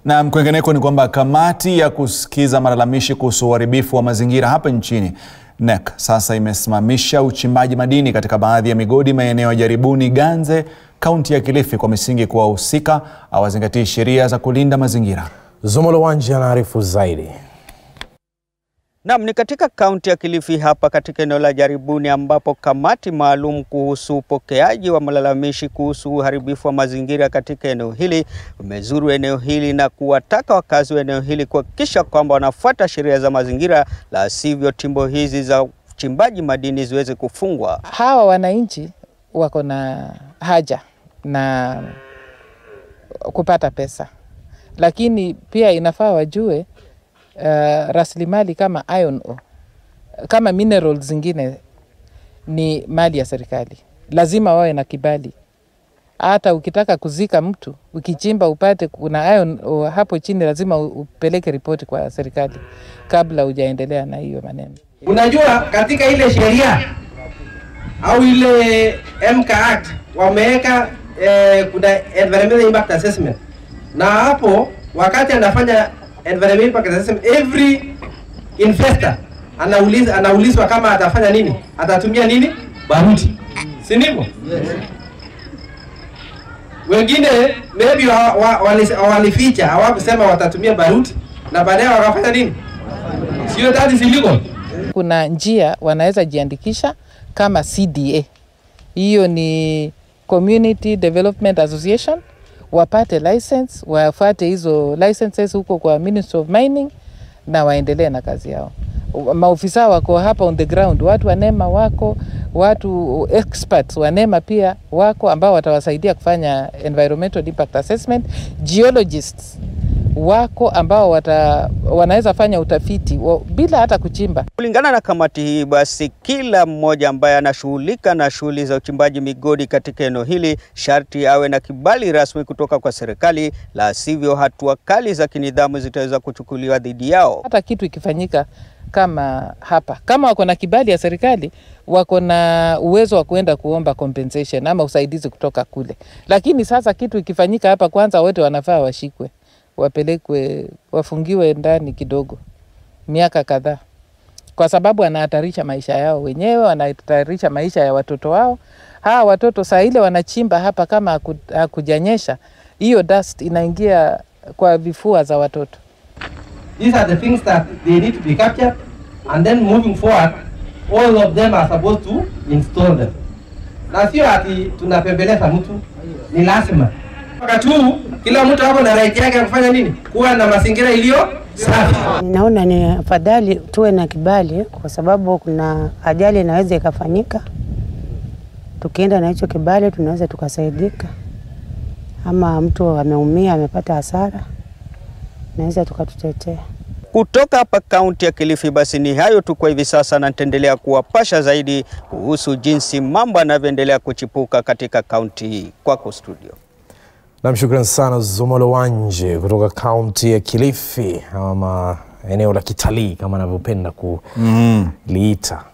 Na kwengineko ni kwamba kamati ya kusikiza malalamishi kuhusu uharibifu wa mazingira hapa nchini NEC sasa imesimamisha uchimbaji madini katika baadhi ya migodi maeneo ya Jaribuni, Ganze, kaunti ya Kilifi kwa misingi kuwa wahusika hawazingatii sheria za kulinda mazingira. Zomolo Wanji anaarifu zaidi. Naam, ni katika kaunti ya Kilifi hapa katika eneo la Jaribuni ambapo kamati maalum kuhusu upokeaji wa malalamishi kuhusu uharibifu wa mazingira katika eneo hili umezuru eneo hili na kuwataka wakazi wa eneo hili kuhakikisha kwamba wanafuata sheria za mazingira, la sivyo timbo hizi za uchimbaji madini ziweze kufungwa. Hawa wananchi wako na haja na kupata pesa, lakini pia inafaa wajue uh, rasilimali kama iron ore, kama minerals zingine ni mali ya serikali, lazima wawe na kibali. Hata ukitaka kuzika mtu, ukichimba upate kuna iron ore hapo chini, lazima upeleke ripoti kwa serikali kabla hujaendelea na hiyo maneno. Unajua, katika ile sheria au ile MK Act wameweka eh, kuna environmental impact assessment, na hapo wakati anafanya environmental impact assessment, every investor anauliza anaulizwa kama atafanya nini, atatumia nini, baruti, si ndivyo? Wengine maybe wa, wa, wali- walificha hawakusema watatumia baruti na baadaye wakafanya nini, sio? That is illegal. Kuna njia wanaweza jiandikisha kama CDA, hiyo ni Community Development Association, wapate license, wafuate hizo licenses huko kwa Ministry of Mining na waendelee na kazi yao. Maofisa wako hapa on the ground, watu wa NEMA wako, watu experts wa NEMA pia wako ambao watawasaidia kufanya environmental impact assessment, geologists wako ambao wata, wanaweza fanya utafiti wa, bila hata kuchimba. Kulingana na kamati hii, basi kila mmoja ambaye anashughulika na shughuli za uchimbaji migodi katika eneo hili sharti awe na kibali rasmi kutoka kwa serikali, la sivyo hatua kali za kinidhamu zitaweza kuchukuliwa dhidi yao. Hata kitu ikifanyika kama hapa, kama wako na kibali ya serikali, wako na uwezo wa kuenda kuomba compensation ama usaidizi kutoka kule. Lakini sasa kitu ikifanyika hapa, kwanza wote wanafaa washikwe, wapelekwe, wafungiwe ndani kidogo, miaka kadhaa, kwa sababu wanahatarisha maisha yao wenyewe, wanahatarisha maisha ya watoto wao. Hawa watoto saa ile wanachimba hapa, kama haku- hakujanyesha, hiyo dust inaingia kwa vifua za watoto. These are the things that they need to be captured, and then moving forward, all of them are supposed to install them. Na sio ati tunapembeleza mtu, ni lazima wakati huu kila mtu hapo na right yake ya kufanya nini, kuwa na mazingira iliyo safi. Naona ni afadhali tuwe na kibali, kwa sababu kuna ajali inaweza ikafanyika. Tukienda na hicho kibali, tunaweza tukasaidika, ama mtu ameumia, amepata hasara, naweza tukatutetea. Kutoka hapa kaunti ya Kilifi, basi ni hayo tu kwa hivi sasa, na nitaendelea kuwapasha zaidi kuhusu jinsi mambo yanavyoendelea kuchipuka katika kaunti hii. Kwako studio. Nam, shukran sana Zomolo Wanje kutoka kaunti ya Kilifi ama eneo la kitalii kama anavyopenda kuliita.